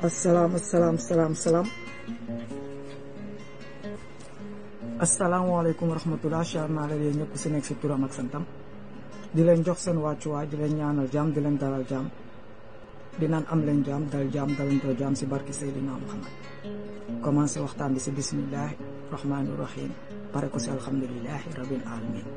asalaam asalaam salaam salaam asalaamaaleykum wa rahmatulah char naa la yéen ñëpp si nekk si turam ak santam di leen jox seen wàccuwaay di leen ñaanal jàmm di leen dalal jàmm di naan am leen jàmm dal jàmm dalantoo jàmm si barki Seydina Muhammad commencé waxtaan bi si bismillahi rahmaani rahim pare ko si alhamdulilahi rabbil alamin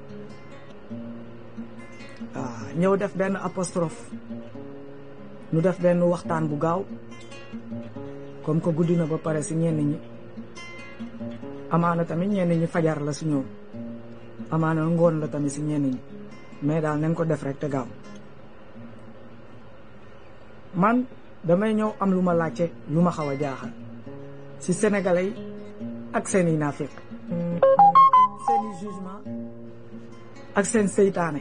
waaw ñëw def benn apostrophe ñu def benn waxtaan bu gaaw comme que guddi na ba pare si ñenn ñi amaana tamit ñenn ñi fajar la si ñoom amaana ngoon la tamit si ñenn ñi mais daal nañ ko def rek te gaaw man damay ñëw am lu ma laajte lu ma xaw a jaaxal si sénégalais yi ak seen i naafeq seen i jugement ak seen seytaane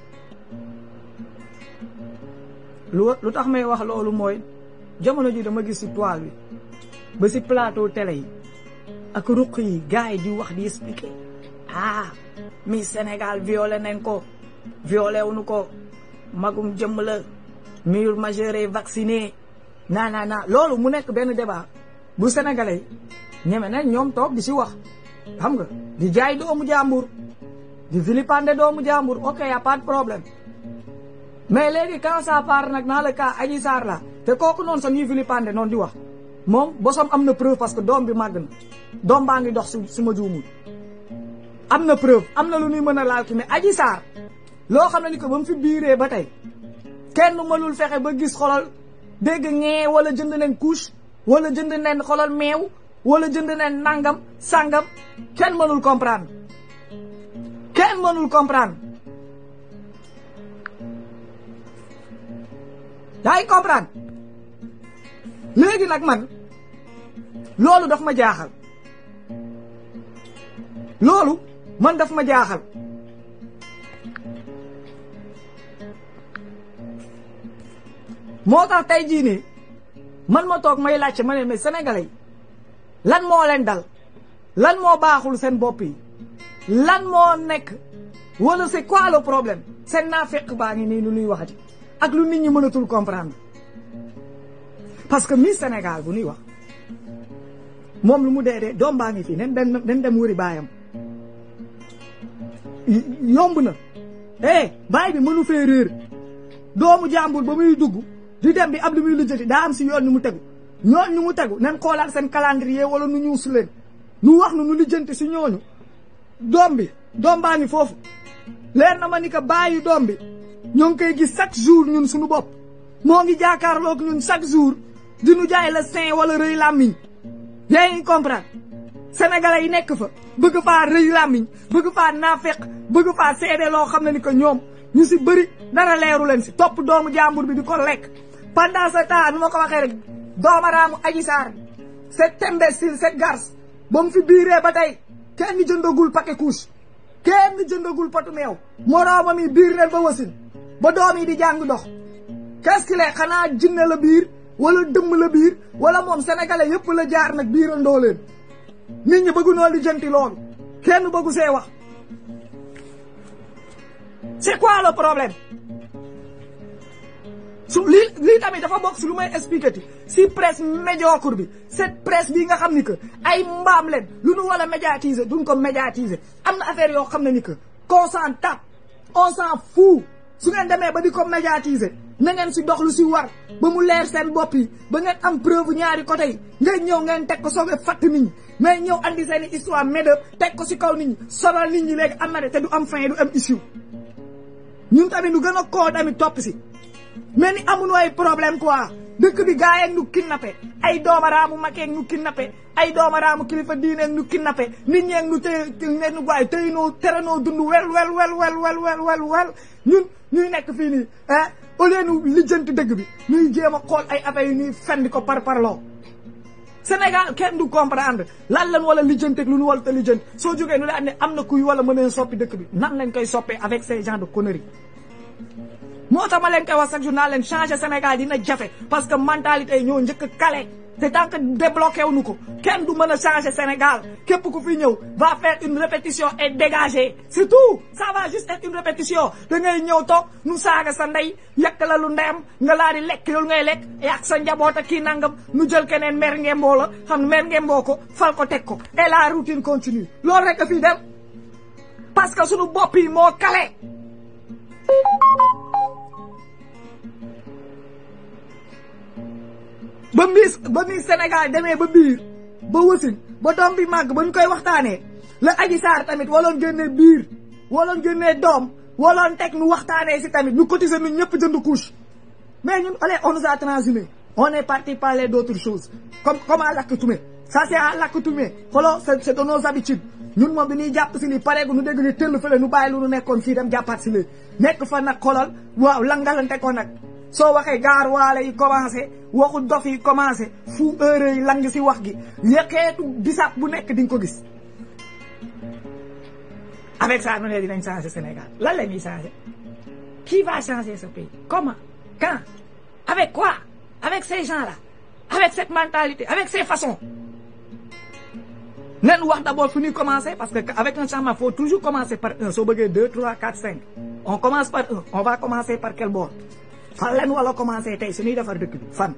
lu lu tax may wax loolu mooy jamono ji dama gis si toile bi ba si plateau télé yi ak ruq yi gars yi di wax di expliquer ah mi Sénégal violé nañ ko violé wuñu ko magum jëmm la mur majeur vacciné naa naa naa loolu mu nekk benn débat bu sénégalais yi ñeme nañ ñoom toog di si wax xam nga di jaay doomu jàmbur di vilipender doomu jàmbur ok y a pas de problème mais léegi quand ça part nag dans le cas Adji Sarr la te kooku noonu sax ñuy vilipender noonu di wax moom bosom am na preuve parce que doom bi màgg na doom baa ngi dox su su ma juumul am na preuve am na lu ñuy mën a laal ki mais Adji Sarr loo xam ne ni ko ba mu fi biiree ba tey kenn mënul fexe ba gis xolal dégg ñee wala jënd nañ couche wala jënd nañ xolal meew wala jënd nañ nangam sangam kenn mënul comprendre kenn mënul comprendre yaa ngi comprendre léegi nag man loolu daf ma jaaxal loolu man daf ma jaaxal moo tax tey jii nii man ma toog may laajte ma ne mais sénégalais yi lan moo leen dal lan moo baaxul seen bopp yi lan moo nekk wala c'est quoi le problème seen naa fekk baa ngi nii lu nuy waxati ak lu nit ñi mënatul comprendre parce que Miss Sénégal bu nuy wax moom lu mu dee dee doom baa ngi fii nen dem nen dem wëri baayam yomb na eh baay bi mënu fee réer doomu jàmbur ba muy dugg di dem bi am lu muy lijjati daa am si yoon ñu mu tegu ñooñ ñu mu tegu nen xoolaat seen calendrier wala nu ñuus leen nu wax nu nu lijjanti si ñooñu doom bi doom baa ngi foofu leer na ma ni que bàyyi doom bi ñoo ngi koy gis chaque jour ñun suñu bopp moo ngi jaakaarloog ñun chaque jour di nu jaay la sein wala rëy làmmiñ yaa ngi comprendre sénégalais yi nekk fa bëgg faa rëy làmmiñ bëgg faa naafeq bëgg faa seede loo xam ne ni que ñoom ñu si bëri dara leeru leen si topp doomu jàmbur bi di ko lekk pendant ce temps nu ma ko waxee rek doomaraamu Adji Sarr cet imbécile cette garce ba mu fi biiree ba tey kenn jëndagul paquet couche kenn jëndagul potu meew moroomam yi biir leen ba wasin ba doom yi di jàng dox qu'est-ce qu'il est xanaa jinne la biir wala dëmm la biir wala moom sénégalais yëpp la jaar nag biirandoo leen nit ñi bëggu noo li jënti loolu kenn bëggu see wax c'est quoi le problème su lii lii tamit dafa bokk si lu may expliquer ti si presse médiocre bi cette presse bii nga xam ni que ay mbaam leen lu nu war a médiatiser duñ ko médiatiser am na affaire yoo xam ne ni que qu'on s'en tape on s'en fout su ngeen demee ba di ko médiatiser na ngeen si dox lu si war ba mu leer seen bopp yi ba ngeen am preuve ñaari côté yi ngeen ñëw ngeen teg ko soobee fatt nit ñi mais ñëw andi seen i histoire médeup teg ko si kaw nit ñi sonal nit ñi léegi am na de te du am fin du am issue ñun tamit nu gën a koo tamit topp si mais ni amuñu ay problème quoi dëkk bi gaa yeeg ñu kidnappé ay doomaraamu makeeg ñu kidnappé ay doomaraamu kilifa diineeg ñu kidnappé nit ñeeg ñu téye ne ñu waaye tey noo tere noo dund wel wel wel wel wel wel wel wel ñun ñuy nekk fii nii ah au lieu ñu lijjanti dëgg bi ñuy jéem a xool ay affaires yu ñuy fendi ko par parloo Sénégal kenn du comprendre lan lan wala lijjanti ak lu ñu wala te lijjanti soo jógee nu la ne am na kuy wala mën a soppi dëkk bi nan lañ koy soppee avec ces gens de conneries moo tax ma leen koy wax chaque jour naa leen changer Sénégal dina jafe parce que mentalité yi ñoo njëkk a kale te tant que débloqué wu ñu ko kenn du mën a changer Sénégal képp ku fi ñëw va faire une répétition et dégager c'est tout ça va juste être une répétition da ngay ñëw toog nu saaga sa ndey yekk la lu ndeyam nga laa di lekk loolu ngay lekk ak sa njaboot ak kii nangam nu jël keneen mer ngemboo la xam mer ngemboo ko fal ko teg ko et la routine continue loolu rek a fii dem parce que suñu bopp yi moo kale ba miis ba miis Sénégal demee ba biir ba wasin ba doom bi màgg ba ñu koy waxtaanee la Adji Sarr tamit waloon génnee biir waloon génnee doom waloon teg nu waxtaanee si tamit ñu cotiser nu ñëpp jënd couche mais ñun allez on nous a transhumé on est parti parler d'autres choses comme comme à l'accoutumée ça c'est à l'accoutumée xolo c'est de nos habitudes ñun moom bi ñuy jàpp si lii pareegu nu dégg ni tëll fële nu bàyyi lu nu nekkoon fii dem jàppaat si lii nekk fa nag xolal waaw langalante ko nag soo waxee gaar waale yi commencé waxu dof yi commencé fu heure yi lang si wax gi yëqeetu bisaab bu nekk di nga ko gis avec ça nu ne dinañ changer Sénégal lan la ñuy changer qui va changer ce pays comment quand avec quoi avec ces gens-là avec cette mentalité avec ces façons nen wax d'abord fu ñuy commencer parce que avec un changement faut toujours commencer par un soo bëggee deux trois quatre cinq on commence par un on va commencer par quel bord fan leen wala commencer tey su ñuy defar dëkk bi fan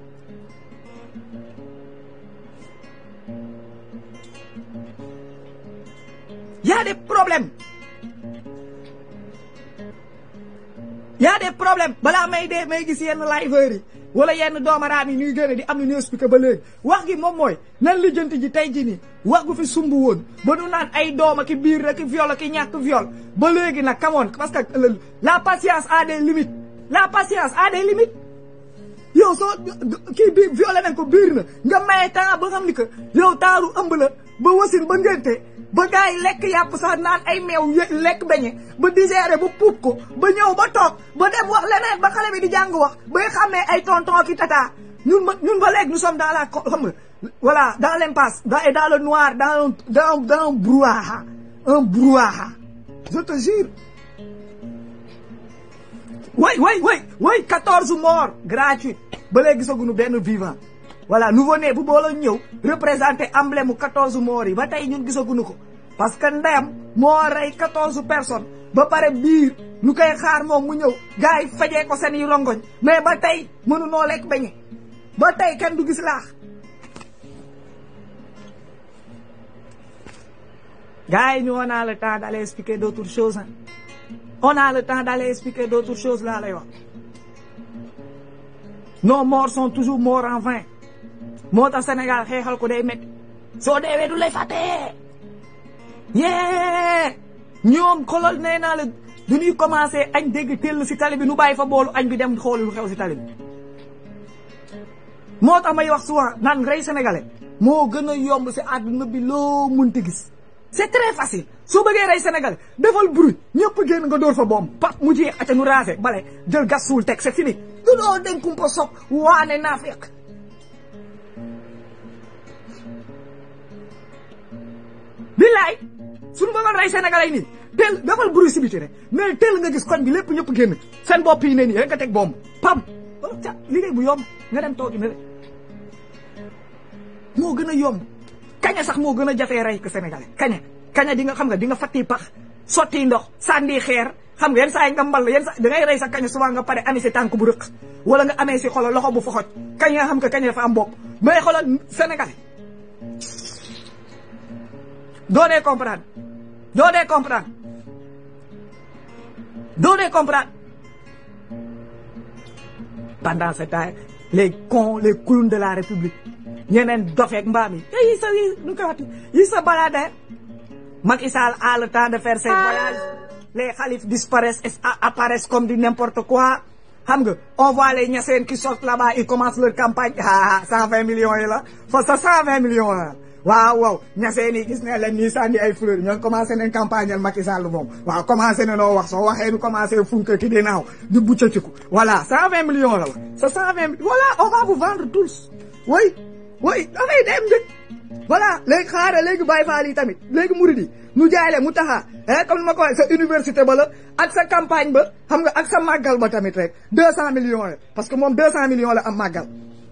y a des problèmes y a des problèmes balaa may dee may gis yenn liveurs yi wala yenn doomaraam yi ñuy génne di am na ñu expliqué ba léegi wax gi moom mooy nan lijjanti ji tey ji nii wax gu fi sumb woon ba nu naan ay doom ki biir rek viol ki ñàkk viol ba léegi nag kamoon parce que la patience a des limites la patience a des limites yow soo kii biir violé nañ ko biir na nga maye temps ba xam ni que yow taaru ëmb la ba wasin ba ngénte ba gars yi lekk yàpp sax naan ay meew lekk beñe ba digéré ba puub ko ba ñëw ba toog ba dem wax leneen ba xale bi di jàng wax bay xàmmee ay tonton ki tata ñun ba ñun ba léegi nous sommes dans la xam nga voilà dans l'impasse dans et dans le noir dans dans dans un brouhaha un brouhaha je te jure way way way way quatorze morts gratuits ba léegi gisaguñu benn vivant voilà nouveau-né bu boole ñëw représenté emblème mu quatorze morts yi ba tey ñun gisaguñu ko parce que ndeyam moo rey quatorze personnes ba pare biir ñu koy xaar moom mu ñëw gars yi fajee ko seen i rongoñ mais ba tey mënu noo lekk beñe ba tey kenn du gis laax gars yi ñu on a le temps d'aller expliquer d'autres choses hein on a le temps d'aller expliquer d'autres choses laa lay wax nos morts sont toujours morts en vain moo tax Sénégal xeexal ko day métti soo deewee du lay fàtte yee ñoom xolal nee naa la du ñuy commencé añ dégg tell si tali bi nu bàyyi fa boolu añ bi dem xooli lu xew si tali bi moo tax may wax souvent naan rey sénégalais moo gën a yomb si àdduna bi loo munti gis c'est très facile soo bëggee rey sénégalais defal bruit ñëpp génn nga dóor fa boom pap mu jeex aca nu raase bale jël gas suul teg c'est fini du doo den kumpa soog waane naa fekk billaay suñu bëggoon rey sénégalais yi nii tel defal bruit si biti rek mais tel nga gis koñ bi lépp ñëpp génn seen bopp yi ne nii rek nga teg bomb pam ca liggéey bu yomb nga dem toogi ne rek moo gën a yomb kaña sax moo gën a jafee rey ko sénégalais kaña kaña di nga xam nga di nga fatti pax sotti ndox sànni xeer xam nga yenn saa yi nga mbal yenn saa da ngay rey sa kaña souvent nga pare amee si tànk bu rëq wala nga amee si xolo loxo bu foxoj kañ nga xam nga kaña dafa am bopp mais xolal sénégalais doo dee comprendre doo dee comprendre doo dee comprendre pendant ce temps les cons les clowns de la république ñeneen dofeek mbaam yi yi sa yi nu koy waxti yi sa balade Macky Sall a le temps de faire ses voyages les khalifes disparaissent et apparaissent comme du n'importe quoi xam nga on voit les ñaseen qui sortent là-bas ils commencent leur campagne ah cent vingt millions yi la fa sa cent vingt millions la waaw waaw ñaseen yi gis ne leen nii sànni ay fleurs ñoo commencé nañ campagne al Macky Sall moom waaw commencé na noo wax soo waxee nu commencé funke ki di naaw di buccatiku voilà cent vingt millions la la sa cent vingt voilà on va vous vendre tous oui oui dafay dem njëkk voilà léegi xaaral léegi Baye Fall yi tamit léegi murid yi nu jaay le mu taxaa eh comme ni ma ko waxee sa université ba la ak sa campagne ba xam nga ak sa màggal ba tamit rek deux cent millions la parce que moom deux cent millions la am màggal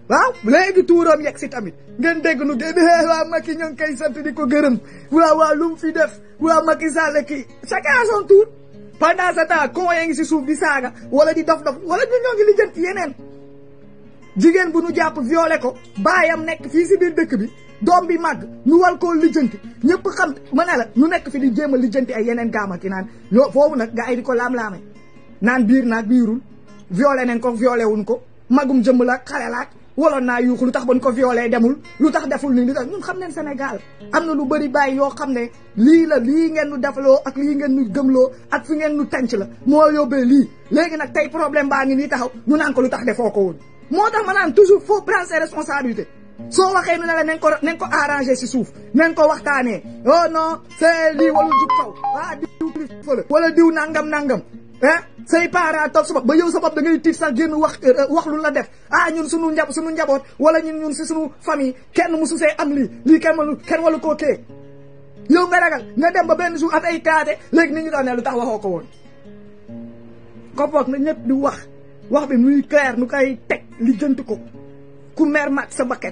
waaw léegi tuuram yegg si tamit ngeen dégg nu génn waa Macky ñoo ngi koy sant di ko gërëm waaw waaw lu mu fi def waaw Macky Sall kii chacun à son tour pendant ce temps con yaa ngi si suuf di saaga wala di dof dof wala ñu ñoo ngi lijjanti yeneen jigéen bu nu jàpp violé ko baayam nekk fii si biir dëkk bi doom bi màgg nu wal koo lijjanti ñëpp xam ma ne la nu nekk fi di jéem a lijjanti ay yeneen gaama ki naan ñoo foofu nag gars yi di ko laam-laame naan biir naag biirul violé nañ ko violé wuñ ko magum jëmm la xale laak waloon naa yuuxu lu tax ban ko violé demul lu tax deful nii lu tax ñun xam neen Sénégal am na lu bëri bàyyi yoo xam ne lii la lii ngeen nu defloo ak lii ngeen nu gëmloo ak fi ngeen nu tànc la moo yóbbee lii léegi nag tey problème baa ngi nii taxaw ñu naan ko lu tax defoo ko woon moo tax ma naan toujours faut prendre ses responsabilités soo waxee nu ne la nañ ko nañ ko arrangé si suuf nañ ko waxtaanee oh non c'est lii wala jub kaw ah diw fële wala diw nangam nangam ah say parents toog sa bopp ba yow sa bopp da ngay tiit sax génn wax wax lu la def ah ñun sunu njab sunu njaboot wala ñun ñun si sunu famille kenn musu see am lii lii kenn walu kenn walu koo kee yow nga ragal nga dem ba benn jour at ay kaate léegi nit ñi doon ne lu tax waxoo ko woon ko boog na ñëpp di wax wax bi muy clair nu koy teg li jënt ko ku mer mat sa bakken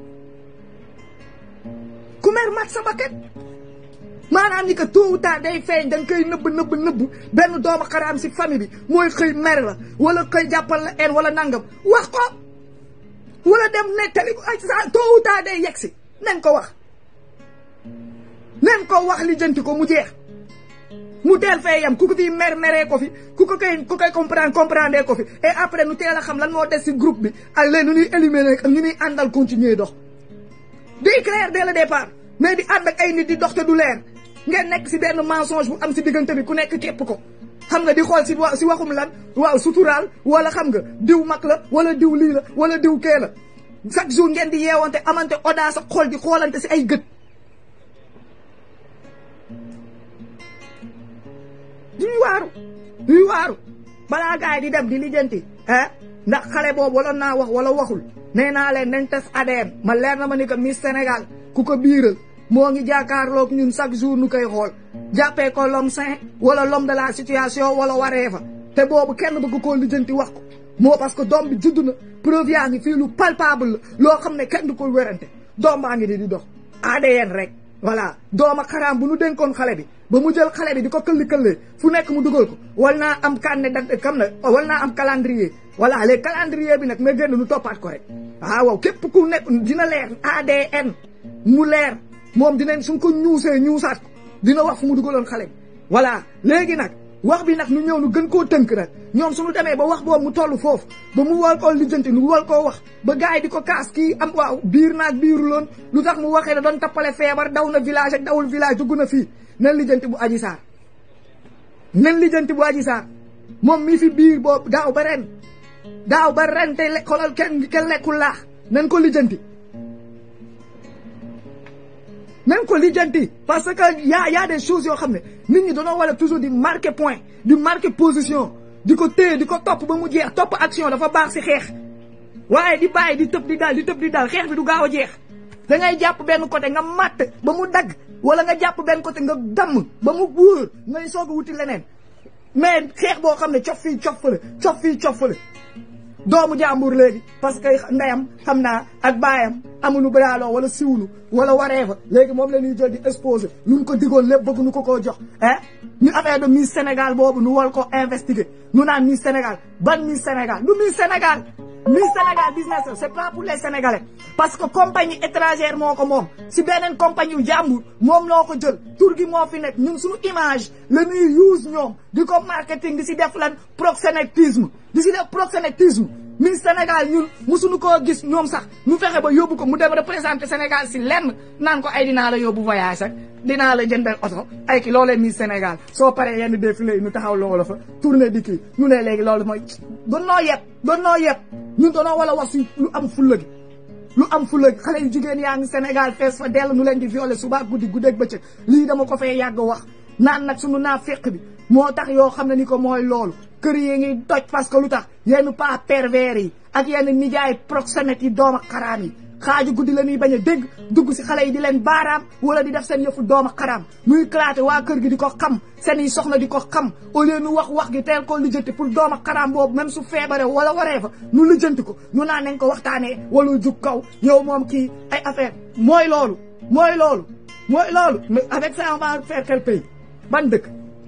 ku mer mat sa bakken maanaam ni que tôt ou tard day feeñ da nga koy nëbb nëbb nëbb benn doomu xaraam si famille bi mooy xëy mer la wala xëy jàppal la en wala nangam wax ko wala dem nettali ko ay sa tôt ou tard day yegg si nañ ko wax nañ ko wax li jënti ko mu jeex mu teel fee yam ku ko fi mer meree ko fi ku ko koy ku koy comprendre comprendre ko fi et après nu teel a xam lan moo des si groupe bi ak léegi nu ñuy éliminer ak ñu ñuy àndal continuer dox day clair dès le départ mais di ànd ak ay nit di dox te du leer ngeen nekk si benn mensonge bu am si diggante bi ku nekk képp ko xam nga di xool si wa si waxum lan waaw suturaal wala xam nga diw mag la wala diw lii la wala diw kee la chaque jour ngeen di yeewante amante audace ak xool di xoolante si ay gët duñu waaru duñu waaru balaa gaay di dem di lijjanti ah ndax xale boobu wala naa wax wala waxul nee naa leen nañ test ADN ma leer na ma ni que Miss Sénégal ku ko biiral moo ngi jàkkaarloog ñun chaque jour nu koy xool jàppee ko l'homme sain wala l'homme de la situation wala waree fa te boobu kenn bëgg koo lijjanti wax ko moo parce que doom bi judd na preuve yaa ngi fii lu palpable la loo xam ne kenn du ko wérante doom baa ngi di di dox ADN rek voilà dooma xaraam bu nu dénkoon xale bi ba mu jël xale bi di ko këlli-këllee fu nekk mu dugal ko wal naa am canne da kam na wal naa am calendrier voilà les calendrier bi nag na génn nu toppaat ko rek waaw waaw képp ku nekk dina leer ADN mu leer moom dinañ suñ ko ñuusee ñuusaat ko dina wax fu mu dugaloon xale bi voilà léegi nag wax bi nag nu ñëw nu gën koo tënk nag ñoom suñu demee ba wax boobu mu toll foofu ba mu wal koo lijjanti nu wal koo wax ba gars yi di ko kaas kii am waaw biir naag biiru loon lu tax mu waxee ne doon tappale feebar daw na village ak dawul village dugg na fii nen lijjanti bu aji saar nen lijjanti bu aji saar moom mi fi biir boobu daaw ba ren daaw ba ren te xoolal kenn kenn lekkul laax nen ko lijjanti même ko lijjanti parce que y a y a des choses yoo xam ne nit ñi dañoo war a toujours di marquer point di marquer position di ko téye di ko topp ba mu jeex topp action dafa baax si xeex waaye di bàyyi di tëb di dal di tëb di dal xeex bi du gaaw a jeex da ngay jàpp benn côté nga matt ba mu dagg wala nga jàpp benn côté nga damm ba mu wóor ngay soog a wuti leneen mais xeex boo xam ne cof fii cof fële cof fii cof fële doomu jàmbur léegi parce que ndeyam xam naa ak baayam amuñu braaloo wala siwlu wala waree fa léegi moom la ñuy jël di exposé lu ñu ko digoon lépp bëgg nu ko koo jox ah ñu affaire de Miss Sénégal boobu nu wal ko investiguer nu naan Miss Sénégal ban Miss Sénégal du Miss Sénégal Miss Sénégal business c'est pas pour les Sénégalais parce que compagnie étrangère moo ko moom si beneen compagnie yu jàmbur moom noo ko jël tur gi moo fi nekk ñun suñu image la ñuy use ñoom di ko marketing di si def lan proxénétisme di si def proxénétisme Miss Sénégal ñun musuñu koo gis ñoom sax ñu fexe ba yóbbu ko mu dem représenter Sénégal si lenn naan ko ay dinaa la yóbbu voyage ak dinaa la jëndal oto ay ki loolee Miss Sénégal soo paree yenn défilé yi ñu taxaw loola fa tournée di kii ñu ne léegi loolu mooy doon noo yeb doon noo yeb ñun doonoo wala wax si lu am fulla gi lu am fulla gi xale yu jigéen yaa ngi Sénégal fees fa dell nu leen di violer suba guddi guddeeg bëccëg lii dama ko fee yàgg wax naan nag sunu naa féq bi moo tax yoo xam ne ni ko mooy loolu kër yi ngi toj parce que lu tax yenn pas pervers yi ak yenn nijaay proxénètes yi doom ak xaraam yi xaaju guddi la ñuy bañ a dégg dugg si xale yi di leen baaraam wala di def seen yëfu dooma xaraam muy claté waa kër gi di ko xam seen i soxna di ko xam au lieu nu wax wax gi teel koo lijjanti pour dooma xaraam boobu même su feebare wala waree fa nu lijjanti ko ñu naan nañ ko waxtaanee wala jug kaw yow moom kii ay affaire mooy loolu mooy loolu mooy loolu mais avec ça on va faire quel pays ban dëkk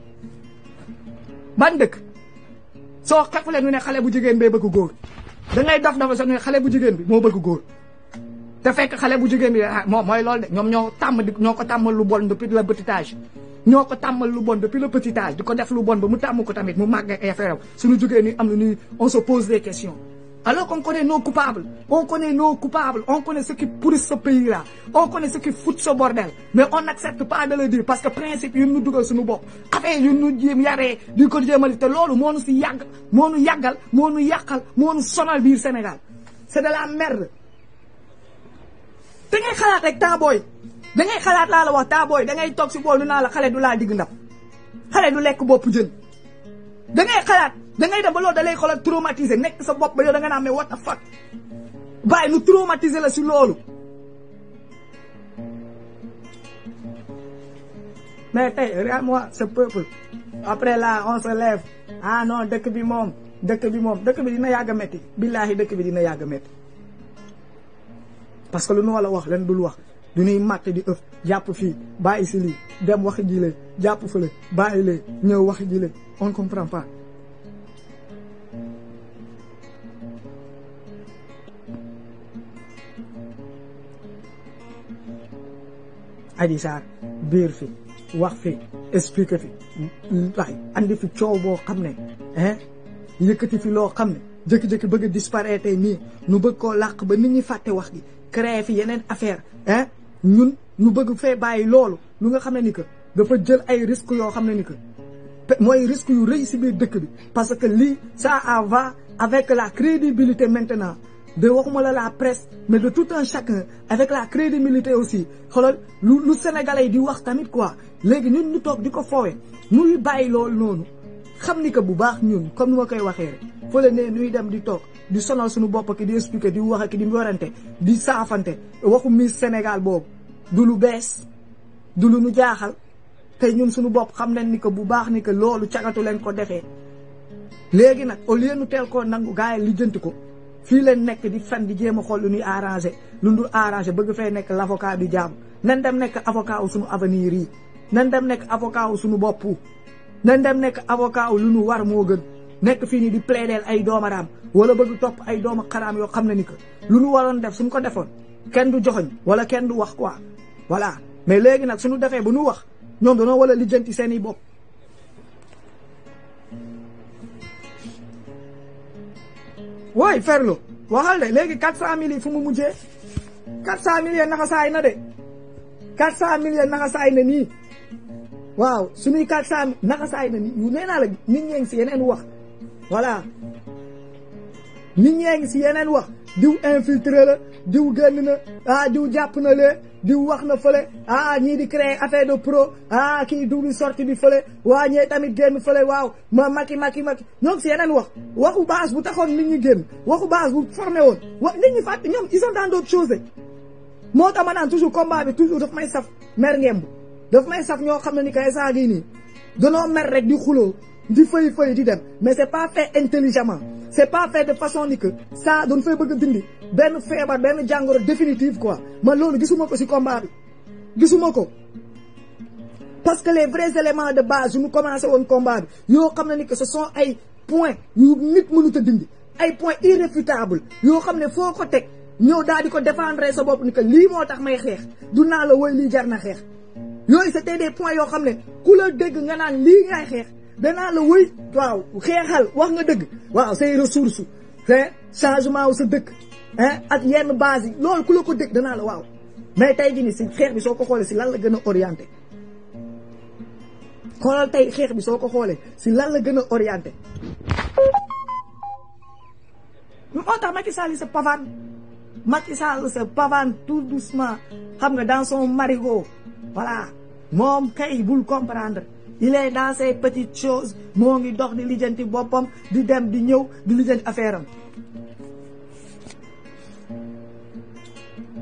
ban dëkk soo xefle nu ne xale bu jigéen bee bëgg góor da ngay dof dafa sax nu ne xale bu jigéen bi moo bëgg góor te fekk xale bu jigéen bi moom mooy loolu de ñoom ñoo tàmm di ñoo ko tàmmal lu bon depuis le petit âge ñoo ko tàmmal lu bon depuis le petit âge di ko def lu bon ba mu tàmm ko tamit mu màgg ay affaire am suñu jógee ni am na ni on se pose des questions alors qu'on connaît nos coupables on connaît nos coupables on connaît ceux qui pourrissent ce pays-là on connaît ceux qui foutent ce bordel mais on n'accepte pas de le dire parce que principe yu ñu dugal suñu bopp affaire yu ñu jéem yaree di ko jéemali te loolu moo nu si yàgg moo nu yàggal moo nu yàqal moo nu sonal biir Sénégal c'est de la merde da ngay xalaat rek taabooy da ngay xalaat laa la wax taabooy da ngay toog si bool nu naa la xale du laa digg ndab xale du lekk bopp jën da ngay xalaat da ngay dem ba loolu da lay xoolal traumatisé nekk sa bopp ba yow da nga naan mais what the fuck bàyyi nu traumatisé la si loolu mais tey regarde-moi ce peuple après là on se lève ah non dëkk bi moom dëkk bi moom dëkk bi dina yàgg a métti billaahi dëkk bi dina yàgg a métti parce que lu nu wala wax leen dul wax du ñuy màtt di ëf jàpp fii bàyyi si lii dem wax jile jàpp fële bàyyi lee ñëw wax jile on comprend pas Adji Sarr biir fi wax fi expliqué fi waay andi fi coow boo xam ne hein yëkkati fi loo xam ne jëkki-jëkki bëgg a disparaître nii nu bëgg koo làq ba nit ñi fàtte wax gi créé fi yeneen affaire hein ñun ñu bëgg fee bàyyi loolu lu nga xam ne ni que dafa jël ay risques yoo xam ne ni que mooy risque yu rëy si biir dëkk bi parce que lii ça en va avec la crédibilité maintenant de waxuma la la presse mais de tout un chacun avec la crédibilité aussi xoolal lu lu sénégalais yi di wax tamit quoi léegi ñun ñu toog di ko foowee nuy bàyyi loolu noonu xam ni que bu baax ñun comme ni ma koy waxee rek fële ne nuy dem di toog di sonal suñu bopp ki di expliquer di wax ak di warante di saafante waxu Miss Sénégal boobu du lu bees du lu nu jaaxal tey ñun suñu bopp xam nañ ni que bu baax ni que loolu cagatu leen ko defee léegi nag au lieu nu teel koo nangu gars yi lijjanti ko fii leen nekk di fen di jéem a xool lu ñuy arrangé lu dul arrangé bëgg fee nekk l' avocat du jaam nan dem nekk avocat wu suñu avenir yi nan dem nekk avocat wu suñu bopp nan dem nekk avocat wu lu ñu war moo gën nekk fii nii di plaider ay doomaraam wala bëgg topp ay dooma xaraam yoo xam ne ni que lu ñu waroon def suñ ko defoon kenn du joxoñ wala kenn du wax quoi voilà mais léegi nag suñu defee ba nu wax ñoom dañoo wala lijjanti seen i bopp wooy ferlo waxal de léegi quatre cent mille yi fu mu mujjee quatre cent mille naxa saay na de quatre cent mille naxa saay na nii waaw suñuy quatre cent mille naxa saay na nii yu nee naa la nit ñee ngi si yeneen wax voilà nit ñee ngi si yeneen wax diw infiltré la diw génn na ah diw jàpp na lee diw wax na fële ah ñii di créer affaire de pro ah kii dugli sorti bi fële waa ñee tamit génn fële waaw ma maki maki maki ñoo ngi si yeneen wax waxu base bu taxoon nit ñi génn waxu base bu formé woon wax nit ñi fàtte ñoom ils sont dans d'autres choses moo tax ma naan toujours combat bi toujours daf may saf mer ngemb daf may saf ñoo xam ne ni kay saa gii nii danoo mer rek di xuloo di fëy fëy di dem mais c'est pas fait intelligemment c'est pas fait de façon ni que ça doon fay bëgg a dindi benn feebar benn jàngoro définitive quoi man loolu gisuma ko ci combat bi gisuma ko parce que les vrais éléments de base yu ñu commencé woon combat bi yoo xam ne ni que ce sont ay points yu nit mënut a dindi ay points irréfutables yoo xam ne foo ko teg ñëw daal di ko défendre sa bopp ni que lii moo tax may xeex du naa la woy lii jar na xeex yooyu c'était des points yoo xam ne ku la dégg nga naan lii ngay xeex danaa la wëy waaw xeexal wax nga dëgg waaw say ressources te changement wu sa dëkk ak yenn base yi loolu ku la ko dégg danaa la waaw mais tey jii nii si xeex bi soo ko xoolee si lan la gën a orienté xoolal tey xeex bi soo ko xoolee si lan la gën a orienté moo tax Macky Sall se pavane Macky Sall se pavane tout doucement xam nga dans son marigot voilà moom kay bul comprendre il est dans ces petites choses moo ngi dox di lijjanti boppam di dem di ñëw di lijjanti affaire am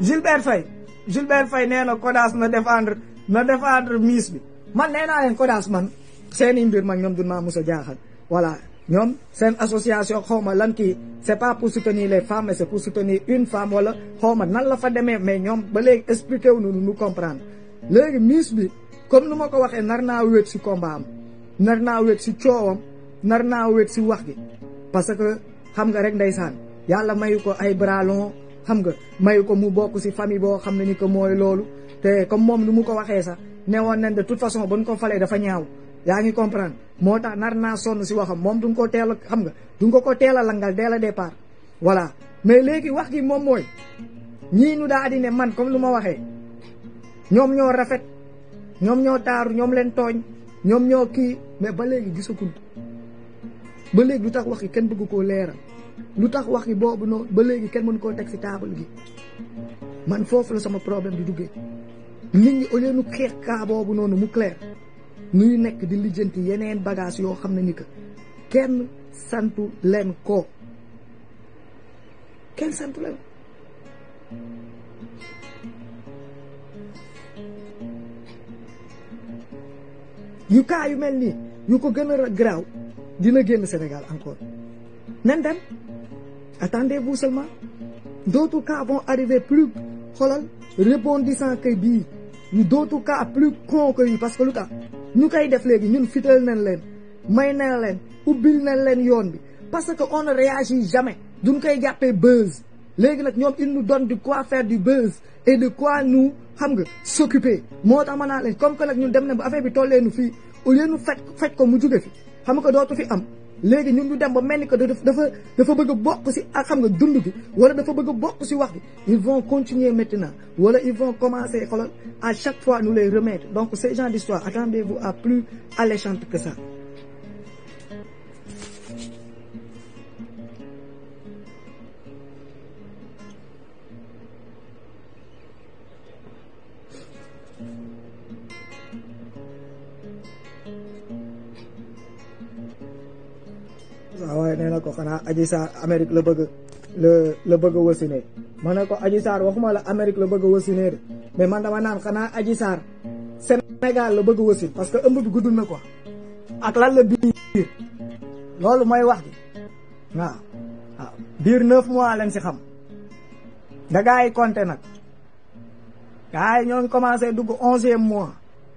Gilbert Faye Gilbert Faye nee na Kodas na défendre na défendre Miss bi man nee naa leen Kodas man seeni mbir man ñoom duñ maa mus a jaaxal voilà ñoom seen association xaw ma lan kii c'est pas pour soutenir les femmes mais c'est pour soutenir une femme wala xaw ma nan la fa demee mais ñoom ba léegi expliqué wu nu nu comprendre léegi Miss bi comme nu ma ko waxee nar naa wéet si combat am nar naa wéet si coowam nar naa wéet si wax gi parce que xam nga rek ndeysaan yàlla mayu ko ay bras longs xam nga mayu ko mu bokk si famille boo xam ne ni que mooy loolu te comme moom nu mu ko waxee sax ne woon nañ de toute façon ba ñu ko falee dafa ñaaw yaa ngi comprendre moo tax nar naa sonn si waxam moom duñ ko teel a xam nga duñ ko ko teel a langal dès le départ voilà mais léegi wax gi moom mooy ñii ñu daa di ne man comme lu ma waxee ñoom ñoo rafet ñoom ñoo taaru ñoom leen tooñ ñoom ñoo kii mais ba léegi gisagul ba léegi lu tax wax gi kenn bëgg koo leeral lu tax wax gi boobu noonu ba léegi kenn mënu koo teg si taabal gi man foofu la sama problème di duggee nit ñi au lieu nu xeex kaa boobu noonu mu clair nuy nekk di lijjanti yeneen bagage yoo xam ne ni que kenn santu leen ko kenn santu leen yu kaa yu mel nii yu ko gën a garaaw dina génn Sénégal encore nen dem attendez-vous seulement d'autres cas vont arriver plus xoolal rebondissant que bii yu d'autres cas plus con que yi parce que lu tax ñu koy def léegi ñun fital nañ leen may na leen ubbil nañ leen yoon bi parce que on ne réagit jamais duñ koy jàppee buzz léegi nag ñoom il nous donne de quoi faire du buzz et de quoi nous xam nga s'occuper moo tax ma naa leen comme que nag ñun dem na ba affaire bi tollee nu fii au lieu nu faj faj ko mu jóge fi xam nga dootu fi am léegi ñun ñu dem ba mel ni que dafa dafa bëgg a bokk si ak xam nga dund gi wala dafa bëgg a bokk si wax gi ils vont continuer maintenant wala ils vont commencer xoolal à chaque fois nous les remettre donc ces gens d'histoire attendez-vous à plus alléchante que ça waaw waaye nee na ko xanaa Adji Sarr Amérique la bëgg la la bëgg a wasine ma ne ko Adji Sarr waxuma la Amérique la bëgg a wasine de mais man dama naan xanaa Adji Sarr Sénégal la bëgg a wasin parce que ëmb bi gudd na quoi ak lan la biir loolu mooy wax ji waaw waaw biir neuf mois lañ si xam da gaa yi compté nag gaa yi ñoo ngi commencé dugg onzième mois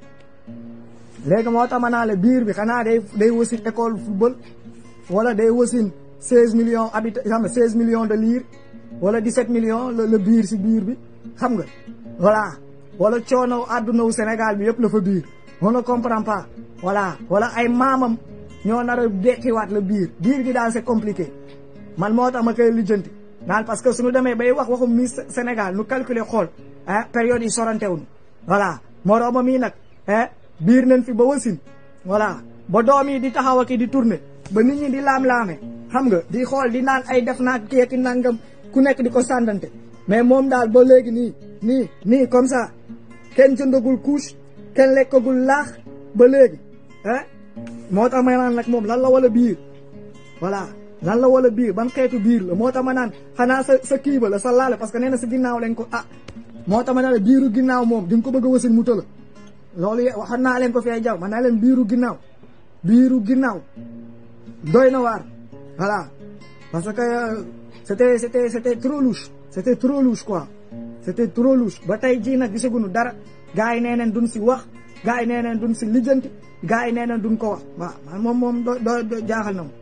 léegi moo tax ma naa la biir bi xanaa day day wasin école football wala day wasin seize millions habitants xam nga seize millions de lire wala dix-sept millions la biir si biir bi xam nga voilà wala coono àdduna wu Sénégal bi yëpp la fa biir on ne comprend pas voilà wala ay maamam ñoo nar a dekkiwaat la biir biir gi daal c'est compliqué man moo tax ma koy lijjanti naan parce que suñu demee bay wax waxum Miss Sénégal nu calculer xool ah période yi sorantewuñu voilà morooma mii nag ah biir nañ fi ba wasin voilà ba doom yi di taxaw ak di tourner ba nit ñi di laam-laame xam nga di xool di naan ay def naa keeki nangam ku nekk di ko sàndante mais moom daal ba léegi nii nii nii comme ça kenn jëndagul couche kenn lekkagul laax ba léegi ah moo tax ma naan nag moom lan la wala biir voilà lan la wala biir ban xeetu biir la moo tax ma naan xanaa sa sa kii ba la sa laale parce que nee na sa ginnaaw lañ ko ah moo tax ma naan biiru ginnaaw moom di nga ko bëgg a wasin mu tëla loolu waxoon naa leen ko fee jaw man naa leen biiru ginnaaw biiru ginnaaw doy na waar voilà parce que c'était c'était c'était trop louche c'était trop louche quoi c'était trop louche ba tey jii nag gisaguñu dara gars yi nee neen duñ si wax gars yi nee neen duñ si lijjanti gars yi nee neen duñ ko wax waaw man moom moom do do jaaxal na ma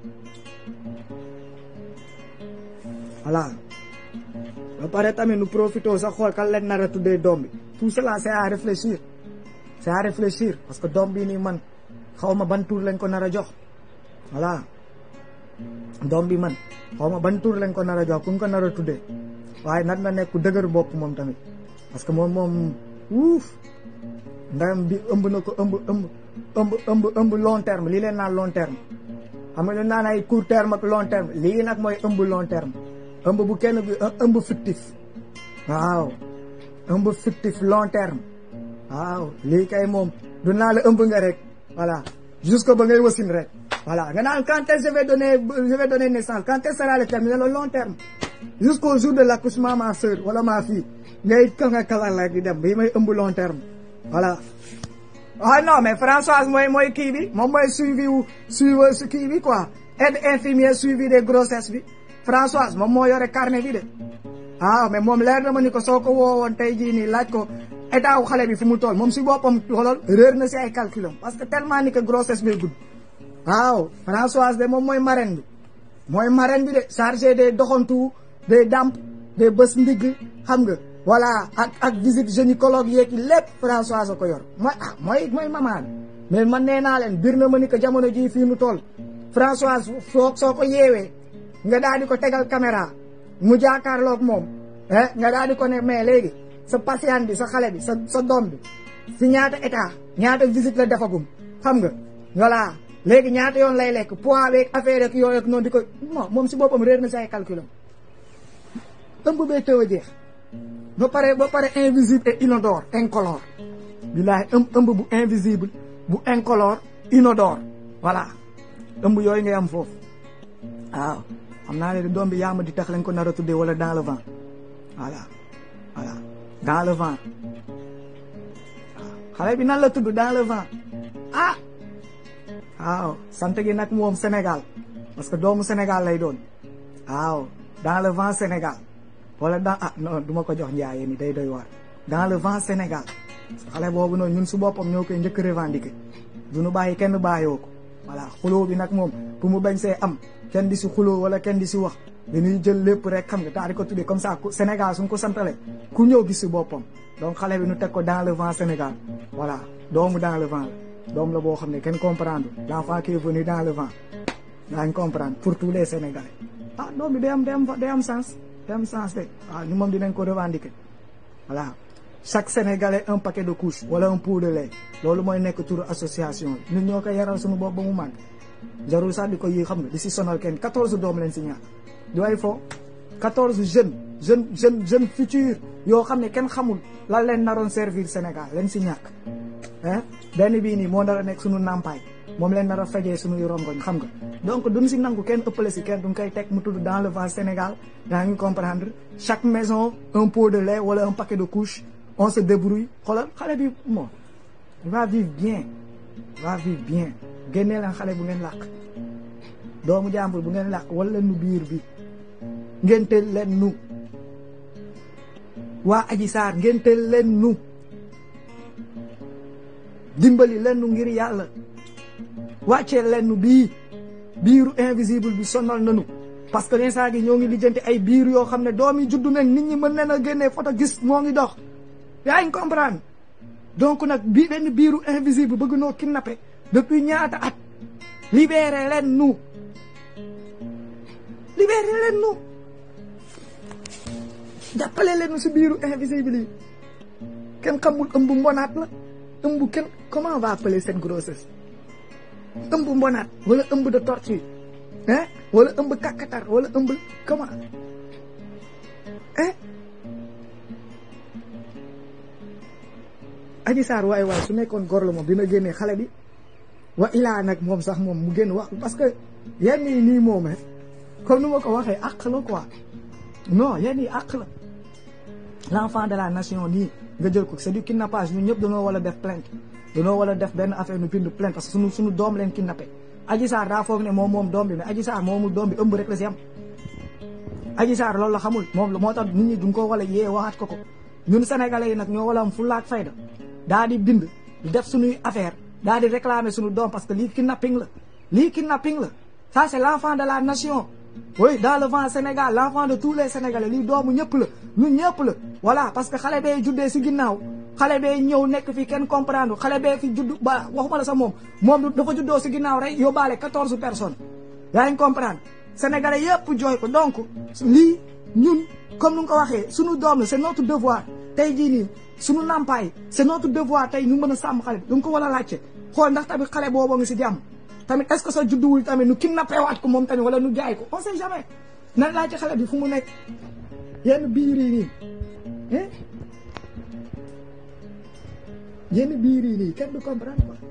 voilà ba pare tamit nu profité sax xool kan leen nar a tuddee doom bi tout cela c'est à réfléchir c'est à réfléchir parce que doom bi nii man xaw ma ban tour lañ ko nar a jox voilà doom bi man xaw ma ban tour lañ ko nar a jox ku ñu ko nar a tuddee waaye nag na nekk ku dëgër bopp moom tamit parce que moom moom wuuf ndam bi ëmb na ko ëmb ëmb ëmb ëmb ëmb long terme lii leen naan long terme xam nga ñu naan ay court terme ak long terme lii nag mooy ëmb long terme ëmb bu kenn bi ëmb fictif waaw ëmb fictif long terme waaw lii kay moom du naa la ëmb nga rek voilà jusque ba ngay wasin rek voilà nga naan quand est-ce je vais donner je vais donner naissance quand est-ce sera le terme le long terme jusqu'au jour de l'accouchement ma soeur wala ma fille ngay ka nga kalal rek di dem bii may ëmb long terme voilà ah non mais Françoise mooy mooy kii bi moom mooy suivi wu suivi su kii bi quoi aide infirmière suivi des grossesses bi Françoise moom moo yore carnet bi de ah mais moom leer na ma ni ko soo ko woowoon tey jii nii laaj ko état wu xale bi fu mu toll moom si boppam xoolal réer na si ay calculam parce que tellement ni que grossesse bi gudd waaw Françoise de moom mooy marraine bi mooy marraine bi de chargé des doxantu des damp des bés ndigg xam nga voilà ak ak visite gynécologue yeeg lépp Françoise a ko yor mooy ah mooy mooy maman mais man nee naa leen bir na ma ni que jamono jii fii mu toll Françoise soo soo ko yeewee nga daal di ko tegal caméra mu jaakaarloog moom eh nga daal di ko ne mais léegi sa patient bi sa xale bi sa sa doom bi si ñaata état ñaata visite la defagum xam nga voilà léegi ñaata yoon lay lekk poids beeg affaire ak yooyu ak noonu di ko moom si boppam réer na si ay calculam ëmb bee tëw a jeex ba pare ba pare invisible et inodore incolore billaahi ëmb ëmb bu invisible bu incolore inodore voilà ëmb yooyu ngay am foofu waaw xam naa ne doom bi yaa ma di tax lañ ko nar a tuddee wala dans le vent voilà voilà dans le vent waaw xale bi nan la tudd dans le vent ah waaw sant gi nag moom Sénégal parce que doomu Sénégal lay doon waaw dans le vent Sénégal wala dans ah non du ma ko jox njaayee ni day doy waar dans le vent Sénégal xale boobu noonu ñun su boppam ñoo koy njëkk revendiquer du ñu bàyyi kenn bàyyoo ko voilà xuloo bi nag moom pour mu bañ see am kenn di si xuloo wala kenn di si wax dañuy jël lépp rek xam nga daal di ko tuddee comme ça Sénégal suñ ko santale ku ñëw gis si boppam donc xale bi nu teg ko dans le vent Sénégal voilà doomu dans le vent la doom la boo xam ne kenn comprendre l'enfant qui est venu dans le vent daañ comprendre pour tous les Sénégalais ah doom bi day am day am day am sens day am sens de waaw ñu moom dinañ ko revendiquer voilà chaque Sénégalais un paquet de couches wala un pot de lait loolu mooy nekk turu association bi ñun ñoo koy yaral suñu bopp ba mu màgg jarul sax di ko yi xam nga di si sonal kenn 14 doom leen si ñàkk du ay fo 14 jeunes jeune jeune jeune futur yoo xam ne kenn xamul lan leen naroon servir Sénégal leen si ñàkk ah benn bii nii moo nar a nekk suñu nàmpaay moom leen nar a fejee suñuy rongoñ xam nga donc duñ si nangu kenn ëppale si kenn duñ koy teg mu tudd dans le vent Sénégal daa ngi comprendre chaque maison un pot de lait wala un paquet de couches on se débrouille xoolal xale bi bon va vivre bien va vivre bien génnee leen xale bu ngeen làq doomu jàmbur bu ngeen làq wala nu biir bi ngénteel leen nu waa aji saar ngénteel leen nu dimbali leen nu ngir yàlla wàccee leen nu bii biiru invisible bi sonal nanu parce que l'instant gi ñoo ngi lijjanti ay biir yoo xam ne doom yi juddu nañ nit ñi mën leen a génnee photo gis moo ngi dox yaa ngi comprendre donc nag bii benn biiru invisible bëgg noo kidnappé depuis ñaata at libéré leen nu libéré leen nu jàppale leen nu si biiru invisible yi kenn xamul ëmb mbonaat la ëmb kenn comment on va appeler cette grossesse ëmb mbonaat wala ëmb de tortue hein wala ëmb kàkkatar wala ëmb comment hein Aji Sarr waay waay su nekkoon góor la moom dina génnee xale bi wa ilaa nag moom sax moom mu génn wax parce que yenn yi nii moom comme nu ma ko waxee àq la quoi non yenn yi àq la l'enfant de la nation nii nga jël ko c'est du kidnappage ñun ñëpp dañoo war a def plainte dañoo war a def benn affaire nu bind plainte parce que suñu suñu doom leen kidnappé Aji Sarr daa foog ne moom moom doom bi mais Aji Sarr moomul doom bi ëmb rek la si am Aji Sarr loolu la xamul moom moo tax nit ñi duñ ko wala yee waxaat ko ko ñun sénégalais yi nag ñoo wala am fulla ak fayda daa di bind def suñuy affaire daa di réclamer suñu doom parce que lii kidnapping la lii kidnapping la ça c'est l'enfant de la nation oui dans le vent Sénégal l'enfant de tous les sénégalais lii doomu ñëpp la ñun ñëpp la voilà parce que xale bee juddee si ginnaaw xale bee ñëw nekk fi kenn comprendre xale bee fi judd ba waxuma la sax moom moom dafa juddoo si ginnaaw rek yóbbaale quatorze personnes yaa ngi comprendre sénégalais yëpp jooy ko donc lii ñun comme nu nga ko waxee suñu doom la c'est notre devoir tey jii nii suñu nampaay c'est notre devoir tey ñu mën a sàmm xale bi du nga ko war a laajte xool ndax tamit xale boobu nga si jàmm tamit est-ce que sa judduwul tamit nu kidnappé waat ko moom tamit wala nu jaay ko on sait jamais nan laajte xale bi fu mu nekk yenn biir yi nii yenn biir yi nii kenn du comprendre quoi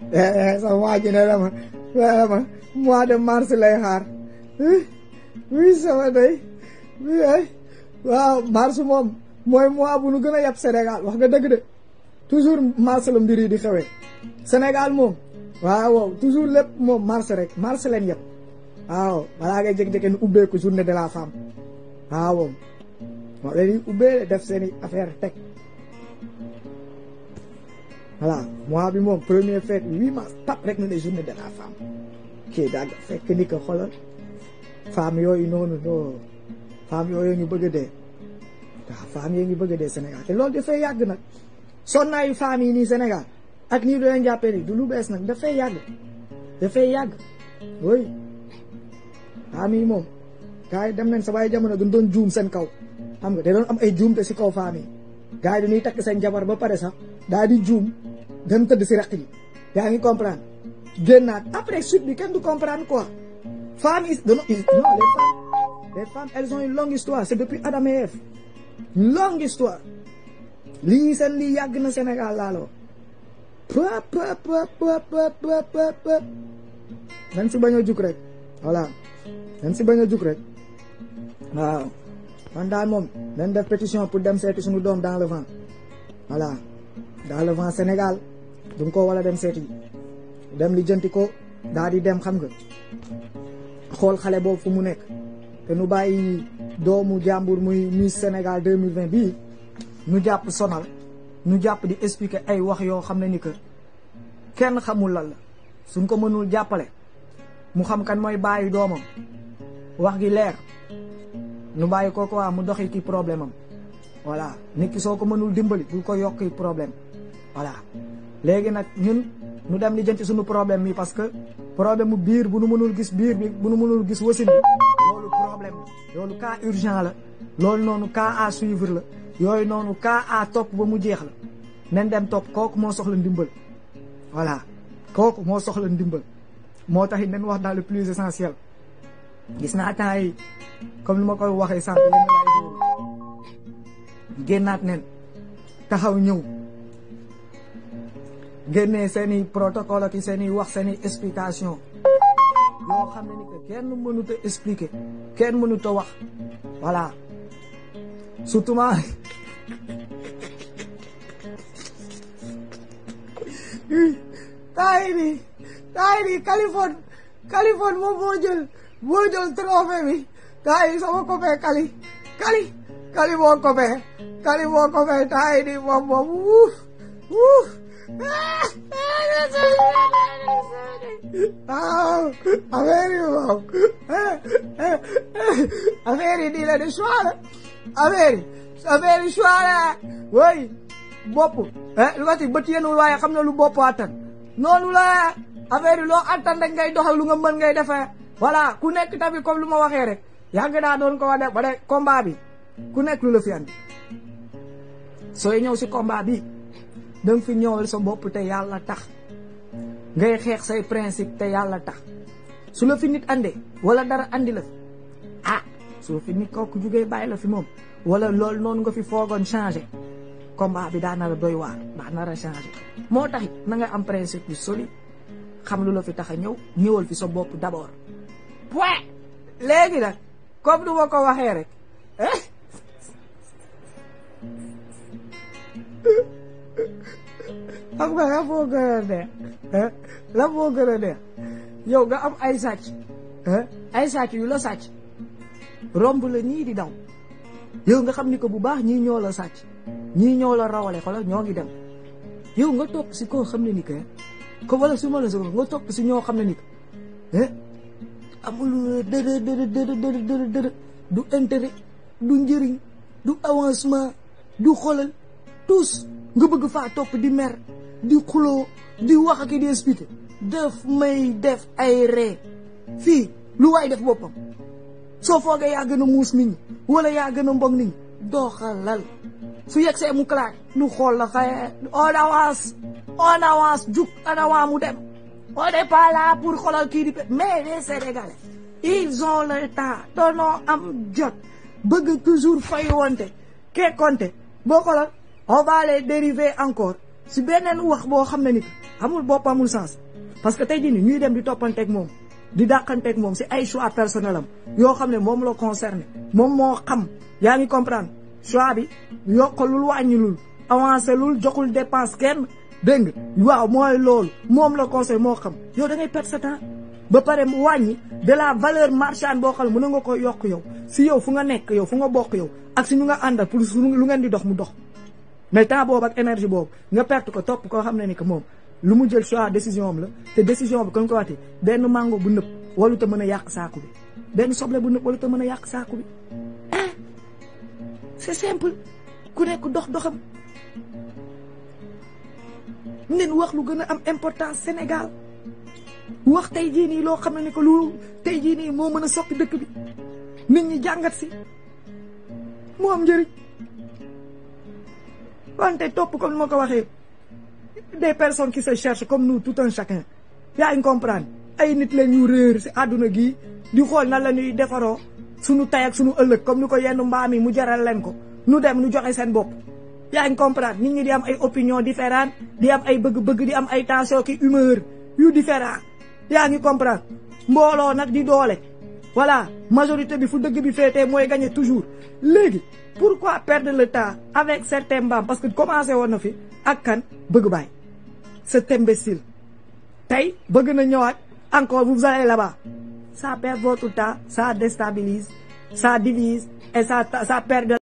sa waa ji ne la ma ne ma mois de mars lay xaar oui sama day oui ay waaw mars moom mooy mois bu nu gën a yab Sénégal wax nga dëgg de toujours mars la mbir yi di xewee Sénégal moom waaw waaw toujours lépp moom mars rek mars leen yëpp waaw balaa ngay jékki-jékki nu ubbeeku journée de la femme waaw moom moo leen di ubbee def seen i affaire teg voilà mois bi moom premier fête huit mars tap rek na ne journée de la femme kii daal fekk ni ko xoolal femme yooyu noonu no femme yooyu ñu bëgg a dee waaw femme yooyu ñu bëgg a dee Sénégal te loolu dafay yàgg nag sonnaayu femme yi nii Sénégal ak nii du leen jàppee ni du lu bees nag dafay yàgg dafay yàgg oui femme yi moom gars yi dem nañ sa waaye jamono duñ doon juum seen kaw xam nga da doon am ay juumte si kaw femme yi gars yi dañuy takk seen jabar ba pare sax daal di juum dem tëdd si raq ji yaa ngi comprendre génnaat après suite bi kenn du comprendre quoi femme yi non les femmes les femmes elles ont une longue histoire c'est depuis Adam et Ève une longue histoire lii seen lii yàgg na Sénégal laaloo pop pop pop pop pop nañ si bañ a jug rek voilà nañ si bañ a jug rek waaw man daal moom nañ def pétition pour dem seeti suñu doom dans le vent voilà dans le vent Sénégal du nga ko wala dem seeti dem li jënti ko daal di dem xam nga xool xale boobu fu mu nekk te nu bàyyi doomu jàmbur muy Miss Sénégal 2020 bii nu jàpp sonal nu jàpp di expliquer ay wax yoo xam ne ni que kenn xamul lan la suñ ko mënul jàppale mu xam kan mooy bàyyi doomam wax gi leer nu bàyyi ko quoi mu doxi ki problème am voilà nit ki soo ko mënul dimbali bul ko yokki problème voilà léegi nag ñun nu dem li jënti suñu problème bi parce que problème mu biir bu nu mënul gis biir bi bu nu mënul gis wasin bi loolu problème la loolu cas urgent la loolu noonu cas à suivre la yooyu noonu cas à topp ba mu jeex la nen dem topp kooku moo soxla ndimbal voilà kooku moo soxla ndimbal moo tax it nañ wax dans le plus essentiel gis naa temps yi comme ni ma koy waxee sànq yenn laay génnaat nen taxaw ñëw génnee seen i protocole ak seen i wax seen i explication yoo xam ne ni que kenn mënut a expliquer kenn mënut a wax voilà surtout ma taay bi taay bi Californie Californie moom moo jël moo jël trophée bi taay sama copain Kali Kali Kali moo copain Kali moo copain taay di moom moom wuuf wuuf waaw affaire yi moom affaire yi nii la di choix la affaire yi affaire yi choix la woy bopp lu nga ci bët yenul waaye xam na lu bopp attan noonu la affaire yi loo attan rek ngay doxal lu nga mën ngay defee voilà ku nekk tamit comme lu ma waxee rek yàgg daa doon ko wax de ba de combat bi ku nekk lu la fi andi sooy ñëw si combat bi danga fi ñëwal sa bopp te yàlla tax ngay xeex say principe te yàlla tax su la fi nit andee wala dara andi la ah su fi nit kooku jugee bàyyi la fi moom wala loolu noonu nga fi foogoon changé combat bi daa nar a doy waar daa nar a changé moo taxit na nga am principe yu solide xam lu la fi tax a ñëw ñëwal fi sa bopp d'abord point léegi nag comme du ma ko waxee rek xam nga la moo gën a neex la moo gën a neex yow nga am ay sàcc ay sàcc yu la sàcc romb la ñii di daw yow nga xam ni ko bu baax ñii ñoo la sàcc ñii ñoo la rawale xoolal ñoo ngi dem yow nga topp si koo xam ne ni que ko wala su ma la so nga topp si ñoo xam ne ni que amul dërë dërë dërë dërë dërë dërë du intérêt du njëriñ du avancement du xoolal tous nga bëgg faa topp di mer di xuloo di wax ak di expliquer daf may def ay ree fii lu waay def boppam soo foogee yaa gën a muus nit ñi wala yaa gën a mbog nit ñi doxalal su yegg see mu claque nu xool la xaye on avance on avance jug en avant mu dem on n'est pas là pour xoolal kii di pe mais les Sénégalais ils ont le temps doonoo am jot bëgg toujours fay wonte kee konte boo xoolal on va les dériver encore si beneen wax boo xam ne ni amul bopp amul sens parce que tey jii nii ñuy dem di toppanteeg moom di dàqanteeg moom si ay choix personnel am yoo xam ne moom la concerné moom moo xam yaa ngi comprendre choix bi yokkalul wàññilul avancé lul joxul dépense kenn dégg nga waaw mooy loolu moom la conseil moo xam yow da ngay perdre sa temps ba pare mu wàññi de la valeur marchande boo xam ne mën nga ko yokk yow si yow fu nga nekk yow fu nga bokk yow ak si ñu nga àndal pour lu ngeen di dox mu dox mais temps boobu ak énergie boobu nga perte ko topp koo xam ne ni que moom lu mu jël choix décision am la te décision bi comme ko waxee benn mango bu nëb walu te mën a yàq saaku bi benn soble bu nëb walu te mën a yàq saaku bi ah c'est simple ku nekk dox doxam nen wax lu gën a am importance Sénégal wax tey jii nii loo xam ne ni que lu tey jii nii moo mën a soppi dëkk bi nit ñi jàngat si moo am njëriñ wante topp comme ni ma ko waxee des personnes qui se cherchent comme nous tout un chacun yaa ngi comprendre ay nit la ñu réer si àdduna gi di xool nan la ñuy defaroo suñu tay ak suñu ëllëg comme ni ko yenn mbaam yi mu jaral leen ko nu dem nu joxe seen bopp yaa ngi comprendre nit ñi di am ay opinion différente di am ay bëgg-bëgg di am ay tension ki humeur yu différent yaa ngi comprendre mbooloo nag di doole voilà majorité bi fu dëgg bi féetee mooy gagner toujours léegi pourquoi perdre le temps avec certains mbaam parce que commencé woon na fi ak kan bëgg baay cet imbécile tey bëgg na ñëwaat encore vous allez là-bas ça perd votre temps ça déstabilise ça divise et ça ça perd